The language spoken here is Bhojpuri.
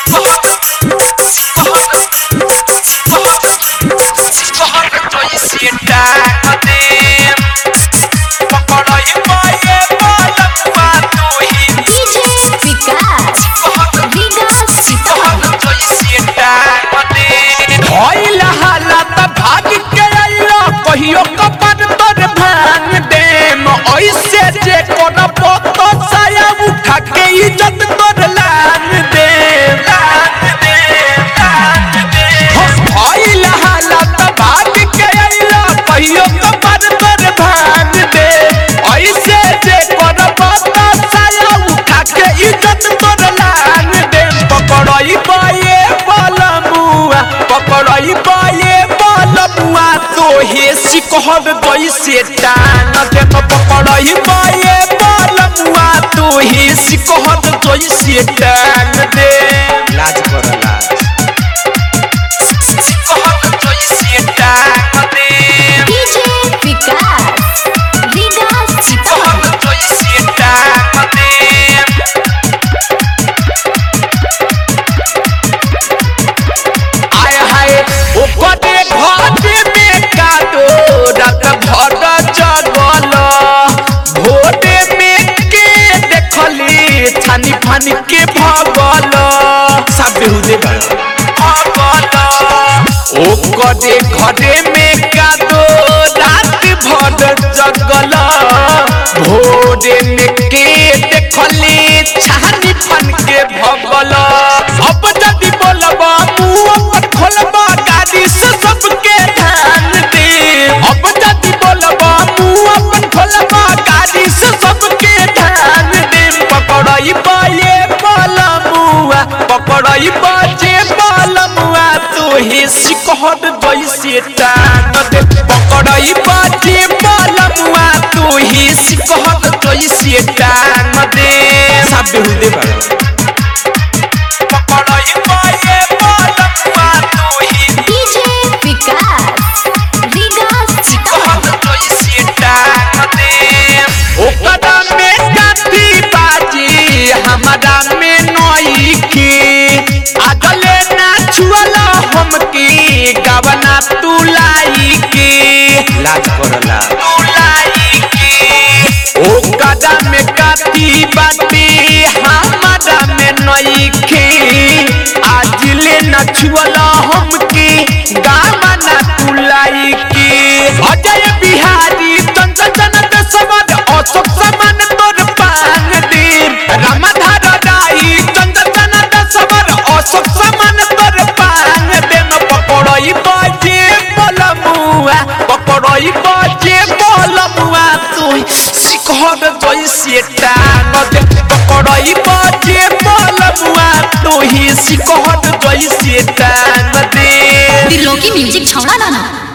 डीजे विकास विकास भइल हालत भाग के अइला कहियो कपन तोर भांग देम ऐसे जे करब तो साया उठा के इज्जत तोर लान देम भइल हालत भाग के अइला कहियो कपन तोर भांग दे ऐसे जे करब तो साया उठा के इज्जत तोर लान देम पकड़ई पाए बलमुआ पकड़ई पाए बलमुआ तोहे सिकहर जैसे टान देम पकड़ई पाए बलमुआ तोहे सिकहर जैसे टान दे लाज कर लाज सिकहर जैसे टान दे डीजे विकास विकास सिकहर जैसे टान दे आय हाय ओपने घाटे में कादो रात भर जगल भोटे में के देखली छानी फानी के भगल सब बेहुदे भगल ओकरे घरे में कादो रात भर जगल भोरे में के देखली छानी फान के भगल अब जदि बोलबा मुंह अपन खोलबा गाड़ी से सबके ध्यान दे अब जदि बोलबा मुंह अपन खोलबा गाड़ी से सबके ध्यान दे पकड़ई पाए बलमुआ पकड़ई बाजे बलमुआ तोहे सिकहर जैसे टान दे पकड़ई बाजे बलमुआ तोहे सिकहर जैसे टान दे सब बेहुदे बड़ा पकड़ई पाए बलमुआ तोहे डीजे विकास विकास कहत जैसे टान दे ओकरा में काफी बाजी हमारा में नई की आगले ना छुअला हम की गवना तू लाई की लाज करला तू लाई की ओकरा में काफी बाजी हमारा में नई की आज ले ना छुअला हम की गवना तू लाई की अजय बिहारी तंत्र जनत समद अशोक समान तोर पान दिन रामधार राई तंत्र जनत समद अशोक समान तोर पान दिन पकड़ई बाजे बलमुआ पकड़ई बाजे बलमुआ तू सिखर जैसे टान दे पकड़ई बाजे बलमुआ तू ही सिखर जैसे टान दे दिलों की म्यूजिक छौड़ा लाना